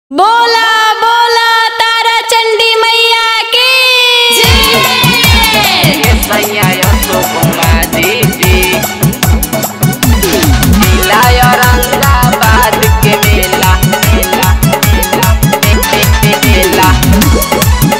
बोला बोला तारा चंडी मैया की जय Saya untuk mengadili Bila orang dapat ke mela Mela, mela, me- me- me- mela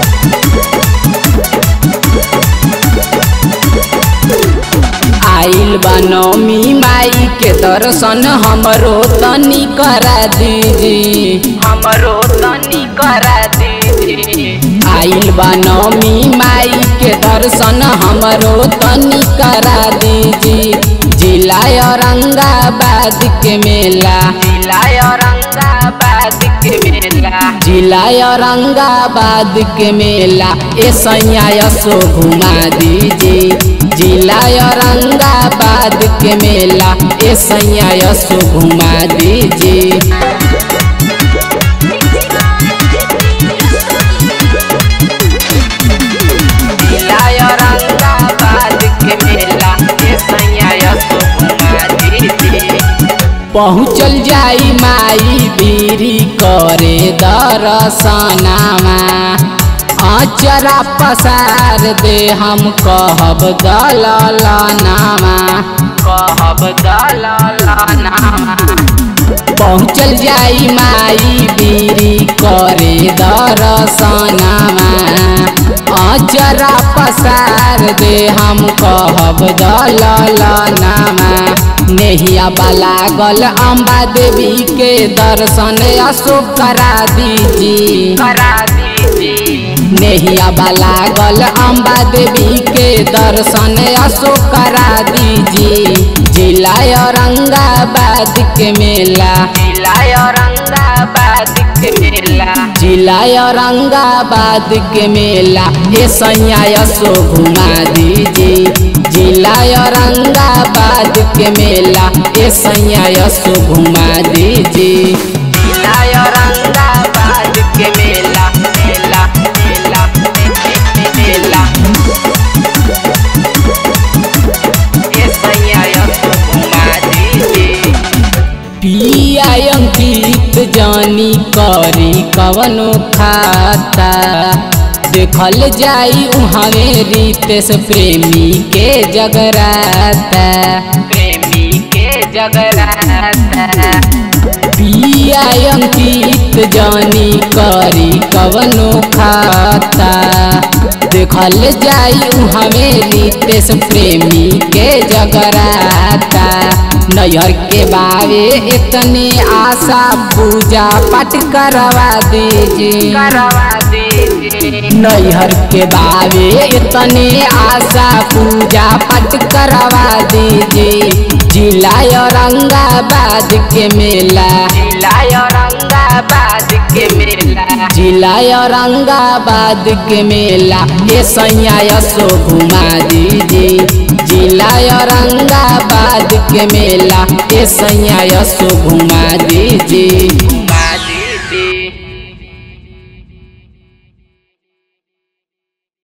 आइल बा नौमी माई के दर्शन हमरो तनी करा दीजी हमरो तनी करा दीजिए आइल बा नौमी माई के दर्शन हमरो तनी करा दीजी जिला औरंगाबाद के मेला जिला औरंगाबाद के मेला जिला औरंगाबाद के मेला ए सैया सो घुमा दीजी जिला औरंगाबाद के मेला ए सैया सो घुमा दीजी जिला औरंगाबाद के मेला ये सैया तो घुमा दीजिए पहुँचल जाई माई बीरी करे दरसनामा अचरा पसार दे हम कहब दलनामा कहब दलाना पहुँचल जाई माई बीरी करे दरसनामा अचरा पसार दे हम कहब दलनामा नेहिया बाला गल अम्बा देवी के दर्शन अशोक करा दीजी करा दीजिए नेहिया बाला गल अम्बा देवी के दर्शन अशोक करा दीजी जिला औरंगाबाद के मेला जिला औरंगाबाद के मेला जिला औरंगाबाद के मेला ए सैया सो घुमा दीजी जिला औरंगाबाद के मेला ए सैया सो घुमा दीजी जिला औरंगाबाद के मेला मेला मेला मे- मे- मे- मेला ये सैया तो घुमा दीजिए पिया अंकित जानी करी कवनो खाता देखल जाई उहावे रितेश प्रेमी के जगराता प्रेमी के जगराता पिया अंकित जानी करी कवनो खाता देखल जाई उहावे रितेश प्रेमी के जगराता नैहर के बावे इतने आशा पूजा पाठ करवा दीजिए करवा दीजिए नैहर के बावे इतने आशा पूजा पाठ करवा दीजिए जिला औरंगाबाद के मेला जिला औरंगाबाद के मेला जिला औरंगाबाद के मेला ए सैया सो घुमा दीजिए जिला औरंगाबाद के मेला ए सैया सो घुमा दीजिए